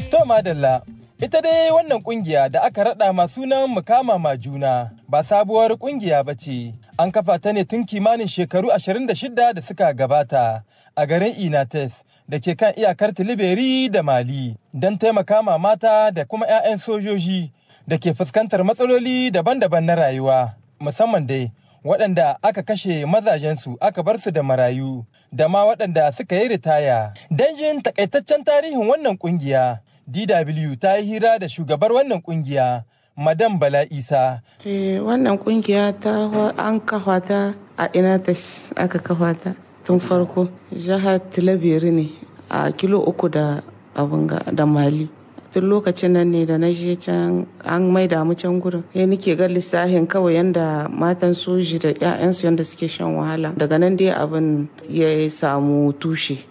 To madalla, ita dai wannan kungiya da aka rada ma sunan mukama ma juna ba sabuwar kungiya ba ce. An kafa ta ne tun kimanin shekaru 26 da suka gabata a garin Inates da ke kan iyakar Tiliberi da Mali don taimaka ma mata da kuma 'ya'yan sojoji da ke fuskantar matsaloli daban-daban na rayuwa musamman dai waɗanda aka kashe mazajensu aka bar su da marayu da ma waɗanda suka yi ritaya. Don jin takaitaccen tarihin wannan kungiya, DW ta yi hira da shugabar wannan kungiya, Madam Bala Isa. Eh, wannan kungiya ta an kafa ta a Inates aka kafa ta tun farko. Jihar Tilabiri ne a kilo uku da abunga da Mali. tun lokacin nan ne da na je can an maida mu can gurin ya nike ga lissahin kawai yanda matan soji da 'ya'yansu yanda suke shan wahala daga nan dai abin ya samu tushe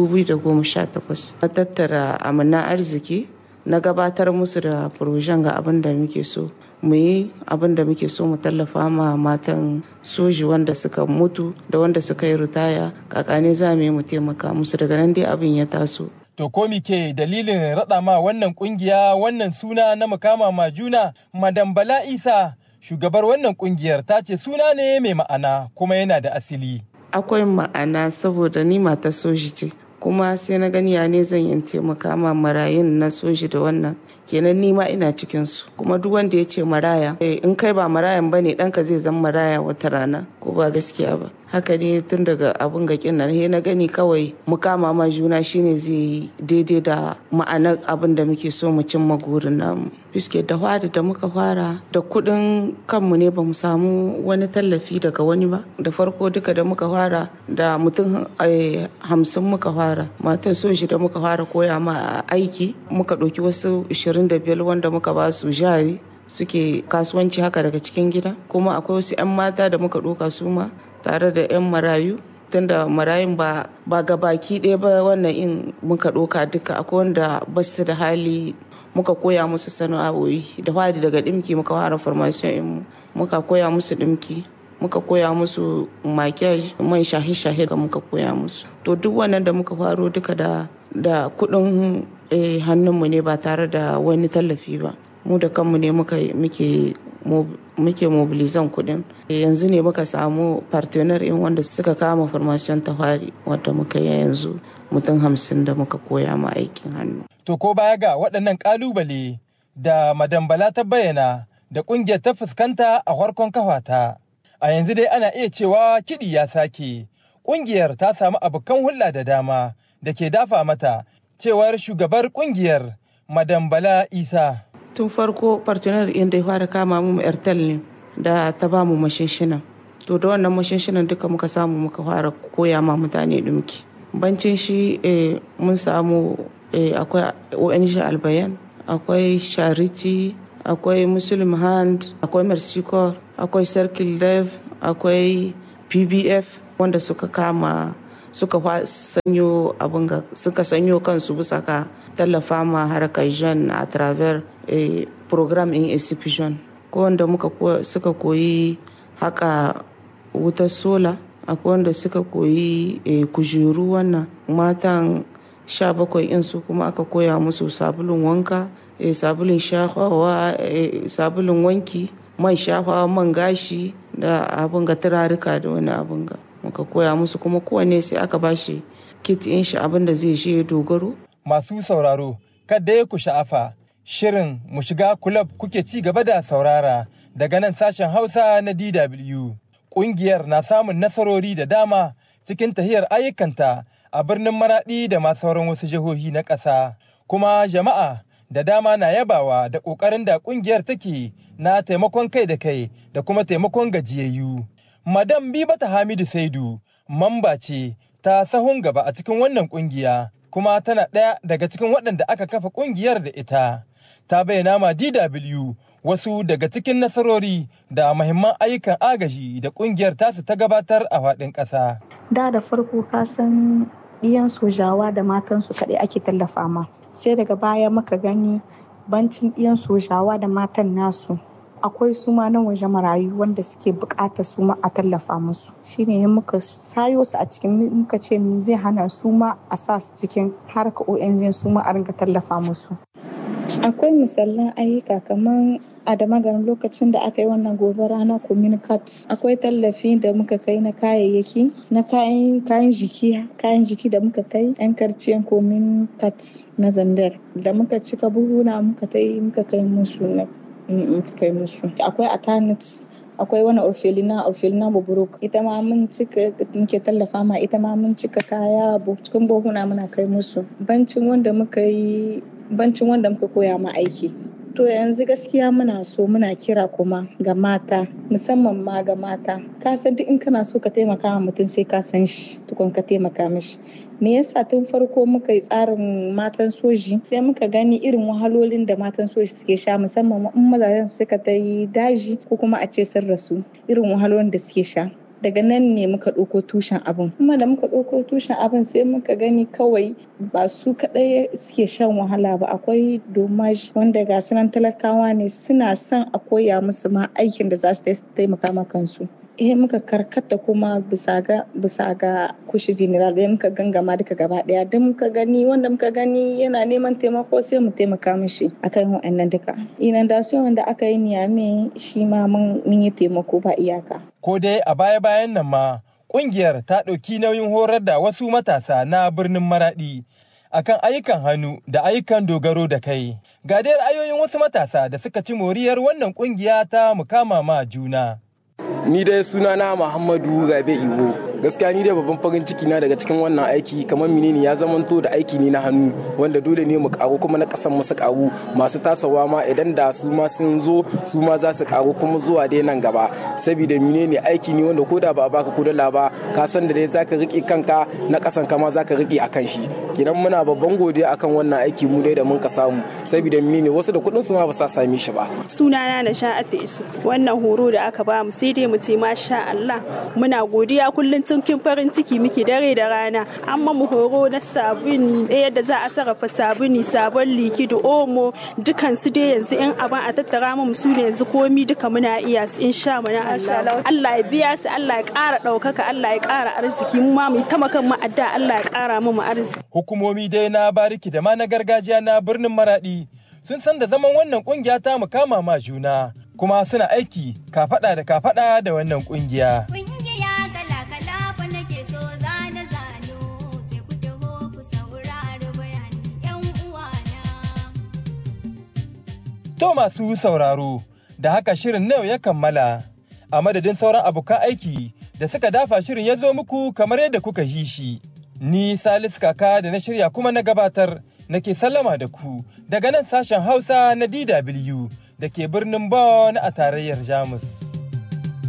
2018 na tattara amina arziki na gabatar musu da furojen ga abin da muke so mu yi abin da muke so mu tallafa ma matan soji wanda suka mutu da wanda suka yi ritaya kakane za mu yi mu taimaka musu daga nan dai abin ya taso To ko ke dalilin raɗa ma wannan ƙungiya wannan suna na mukama ma juna Madam Bala Isa shugabar wannan ƙungiyar ta ce suna ne mai ma'ana kuma yana da asili. Akwai ma'ana saboda ni mata soji ce kuma sai na gani ya ne zan yi taimaka ma marayun na soji da wannan kenan ni ma ina cikin su kuma duk wanda ya ce maraya in kai ba marayan bane ɗanka zai zama maraya wata rana ko ba gaskiya ba haka ne tun daga abun ga nan he na gani kawai mu kama ma juna shine zai yi daidai da ma'anar abin da muke so mu cimma gurin namu fiske da fara da muka fara da kuɗin kanmu ne ba mu samu wani tallafi daga wani ba da farko duka da muka fara da mutum hamsin muka fara matan so shi da muka fara koya ma aiki muka ɗauki wasu 25 wanda muka ba su jari suke kasuwanci haka daga cikin gida kuma akwai wasu 'yan mata da muka ɗauka su ma tare da 'yan marayu tunda marayun ba ba ga baki ɗaya ba wannan in muka ɗoka duka akwai wanda ba su da hali muka koya musu sana'o'i da fadi daga ɗimki muka fara formation in muka koya musu ɗimki muka koya musu makiyaj man shahe-shahe da muka koya musu to duk wannan da muka faro duka da da kuɗin hannunmu ne ba tare da wani tallafi ba mu da kanmu ne muka muke muke mobilizan kudin yanzu ne muka samu partner in wanda suka kama formation ta fari wadda muka yi yanzu mutum hamsin da muka koya ma aikin hannu. To ko baya ga waɗannan ƙalubale da Madam Bala ta bayyana da ƙungiyar ta fuskanta a farkon kafata. A yanzu dai ana iya cewa kiɗi ya sake. Ƙungiyar ta samu abokan hulɗa da dama da ke dafa mata cewar shugabar ƙungiyar Madam Bala Isa. tun farko partner inda ya fara kama mu airtel ne da ta ba mu mashinshina to da wannan mashinshinan duka muka samu muka fara koya ma mutane dumki bancin shi mun samu akwai ong albayan akwai charity akwai muslim hand akwai mercy corps akwai circle dev akwai pbf wanda suka kama suka sanyo abin ga suka sanyo kansu bisa ka tallafa ma harkar jan a travers a program in exhibition ko wanda muka suka koyi haka wutar sola akwai wanda suka koyi kujeru wannan matan sha bakwai in su kuma aka koya musu sabulun wanka sabulun shafawa sabulun wanki man shafawa man gashi da abin ga turarika da wani abin ga muka koya musu kuma kowanne sai aka bashi kit in shi abin da zai je dogaro. Masu sauraro, kada ya ku sha'afa, shirin mu shiga kulab kuke ci gaba da saurara daga nan sashen Hausa na DW. Ƙungiyar na samun nasarori da dama cikin tahiyar ayyukanta a birnin Maraɗi da ma sauran wasu jihohi na ƙasa. Kuma jama'a da dama na yabawa da ƙoƙarin da ƙungiyar take na taimakon kai da kai da kuma taimakon gajiyayyu. Madam Bibata Hamidu Saidu mamba ce ta sahun gaba a cikin wannan kungiya kuma tana ɗaya daga cikin waɗanda aka kafa kungiyar da ita. Ta bayyana ma DW wasu daga cikin nasarori da mahimman ayyukan agaji da kungiyar tasu ta gabatar a faɗin ƙasa. Da da farko ka san ɗiyan sojawa da matansu kaɗai ake tallafa ma. Sai daga baya muka gani bancin ɗiyan sojawa da matan nasu akwai suma na waje marayu wanda suke bukata suma a tallafa musu shine muka sayo su a cikin muka ce mi zai hana suma a sa su cikin harka ONG suma a ringa tallafa musu akwai misalan ayyuka kamar a da maganin lokacin da aka yi wannan gobara na communicat akwai tallafi da muka kai na kayayyaki na kayan kayan jiki kayan jiki da muka kai yan karciyan communicat na zandar da muka cika buhuna muka kai muka kai musu na muka kai musu akwai atanit akwai wani orfelina orfelina buburuk ita ma mun cika muke tallafa ma ita ma mun cika kaya cikin buhuna muna kai musu bancin wanda muka yi bancin wanda muka koya ma aiki to yanzu gaskiya muna so muna kira kuma ga mata musamman ma ga mata ka san duk in kana so ka taimaka wa mutum sai ka san shi tukun ka taimaka mishi me yasa tun farko muka yi tsarin matan soji sai muka gani irin wahalolin da matan soji suke sha musamman in mazajen suka ta yi daji ko kuma a ce sun rasu irin wahalolin da suke sha daga nan ne muka ɗauko tushen abin kuma da muka ɗauko tushen abin sai muka gani kawai ba su kaɗai suke shan wahala ba akwai domaj wanda ga sunan talakawa ne suna son a koya musu ma aikin da za su taimaka ma kansu eh muka karkata kuma bisa ga bisa ga kushi vineral da muka gangama duka gaba daya don muka gani wanda muka gani yana neman taimako sai mu taimaka mishi akan wa'annan duka inundation wanda aka yi niyame shi ma mun yi taimako ba iyaka ko dai a baya bayan nan ma kungiyar ta ɗauki nauyin horar da wasu matasa na birnin maradi akan ayyukan hannu da ayyukan dogaro da kai ga dai ra'ayoyin wasu matasa da suka ci moriyar wannan kungiya ta mukama ma juna ni dai sunana Muhammadu Rabe Iwo gaskiya ni dai babban farin ciki na daga cikin wannan aiki kamar menene ya zamanto da aiki ne na hannu wanda dole ne mu karu kuma na kasan mu su karu masu tasawa ma idan da su ma sun zo su ma za su karu kuma zuwa dai nan gaba saboda menene aiki ne wanda koda ba a baka kudala ba ka san da dai zaka rike kanka na kasan ka ma zaka rike akan shi kidan muna babban godiya akan wannan aiki mu dai da mun ka samu saboda menene wasu da kudin su ma ba sa same shi ba sunana na sha'atu isu wannan horo da aka ba mu sai dai mu ce masha Allah muna godiya kullum cikin farin ciki muke dare da rana amma mu horo na sabuni yadda za a sarrafa sabuni sabon likido omo dukan su dai yanzu in abin a tattara mu su ne yanzu komi duka muna iya su insha mana Allah Allah ya biya su Allah ya ƙara ɗaukaka Allah ya ƙara arziki mu ma mu yi tamakan mu adda Allah ya ƙara mu mu arziki hukumomi dai na bariki da ma na gargajiya na birnin maradi sun san da zaman wannan kungiya ta mu kama ma juna kuma suna aiki kafada da kafada da wannan kungiya. To masu sauraro, da haka shirin yau ya kammala, a madadin sauran abokan aiki da suka dafa shirin ya zo muku kamar yadda kuka ji shi. Ni Salisu Kaka da na shirya kuma na gabatar nake sallama da ku daga nan sashen Hausa na DW da ke birnin Bonn a tarayyar Jamus.